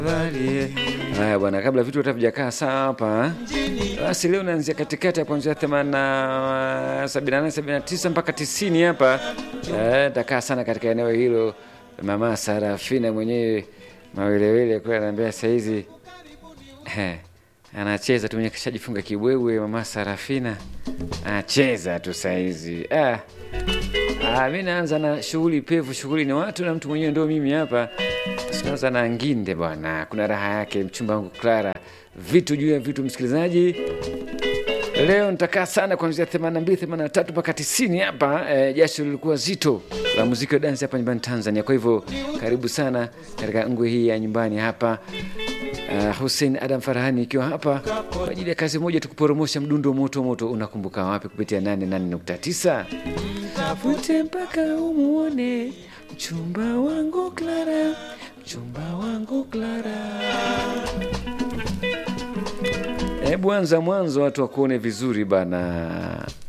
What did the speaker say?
Haya bwana, kabla vitu hata vijakaa sawa hapa, basi leo naanzia katikati ya kuanzia 80 78 79 mpaka 90 hapa. Eh, takaa sana katika eneo hilo. Mama Sarafina mwenyewe mawelewele kwa ananiambia saa hizi eh, anacheza tu mwenye kishajifunga kibwewe. Mama Sarafina anacheza tu saa hizi ah. Ah, mi naanza na shughuli pevu. Shughuli ni watu na mtu mwenyewe ndio mimi hapa. Sinaanza na nginde bwana, kuna raha yake. Mchumba wangu Clara, vitu juu ya vitu. Msikilizaji, leo nitakaa sana kuanzia 82 83 mpaka 90 hapa. E, jasho lilikuwa zito la muziki wa dansi hapa nyumbani Tanzania. Kwa hivyo karibu sana katika ngwe hii ya nyumbani hapa. Uh, Hussein Adam Farahani ikiwa hapa kwa ajili ya kazi moja tukuporomosha mdundo moto moto. Unakumbuka wapi? Kupitia 88.9 tafute mpaka umuone mchumba wangu Clara, mchumba wangu Clara. Hebu anza mwanzo watu wakuone vizuri bana.